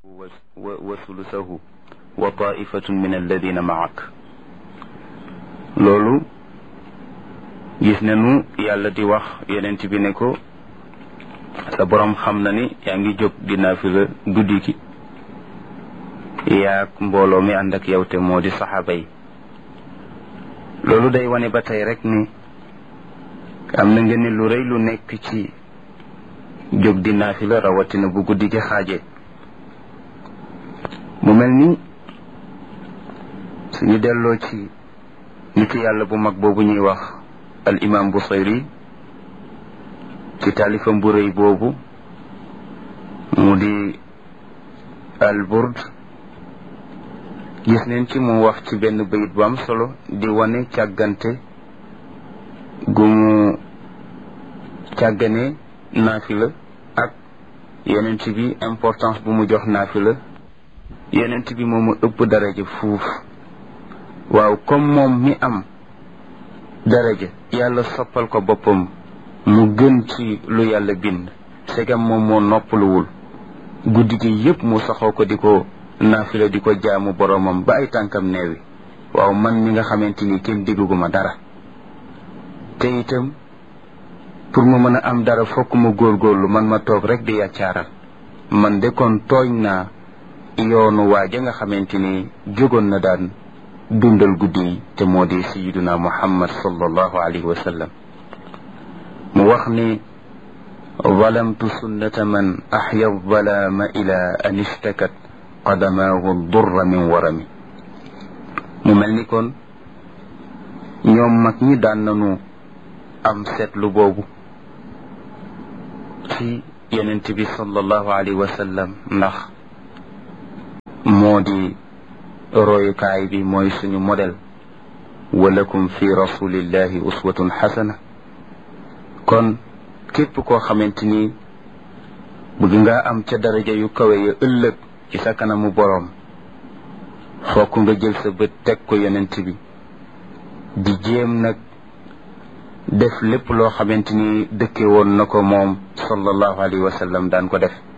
wa sulusahu wa taifatun min alladina maak loolu gis nañu yàlla di wax yenent bi ne ko sa boroom xam na ni yaa ngi jóg di naafila guddi gi yaag mbooloo mi ànd ak yow te moo di saxaaba yi loolu day wane ba tey rek ni am na nga ni lu rëy lu nekk ci jóg di naafila rawatina bu guddi gi xaaje mu mel ni suñu delloo ci nitu yàlla bu mag boobu ñuy wax al imam Busayri ci taalifam bu rëy boobu mu di al burd gis neen ci mu wax ci benn bayit bu am solo di wane càggante gu mu càggane naafila ak yenent bi importance bu mu jox naafila yenent bi moomu ëpp daraja fuuf waaw comme moom mi am daraja yàlla soppal ko boppam mu gën ci lu yàlla bind segam moom moo noppaluwul guddi gi yépp mu saxoo ko di ko naafila di ko jaamu boromam ba ay tànkam neewi waaw man mi nga xamante ni kenn digguma dara te itam pour ma mën a am dara fokk ma góorgóorlu man ma toog rek di yàccaaral man de kon tooñ naa yoonu waaja nga xamante ni jógoon na daan dundal guddi yi te moo di sayiduna muhammad sallallahu alayhi wa sallam mu wax ni zalamtu sunnata man axya zalaama ila an ishtakat qadamaahu durra min warami mu mel ni kon ñoom mag ñi daan nañu am seetlu boobu ci yenent bi sallallahu alayhi wa sallam ndax moo di royukaay bi mooy suñu modèle walakum fi rasulillahi uswatun xasana kon képp koo xamante ni bëgg nga am ca daraja yu kawe ya ëllëg ci sa kanamu boroom fokk nga jël sa bët teg ko yonent bi di jéem nag def lépp loo xamante ni dëkke woon na ko moom sallallahu alayhi wa sallam daan ko def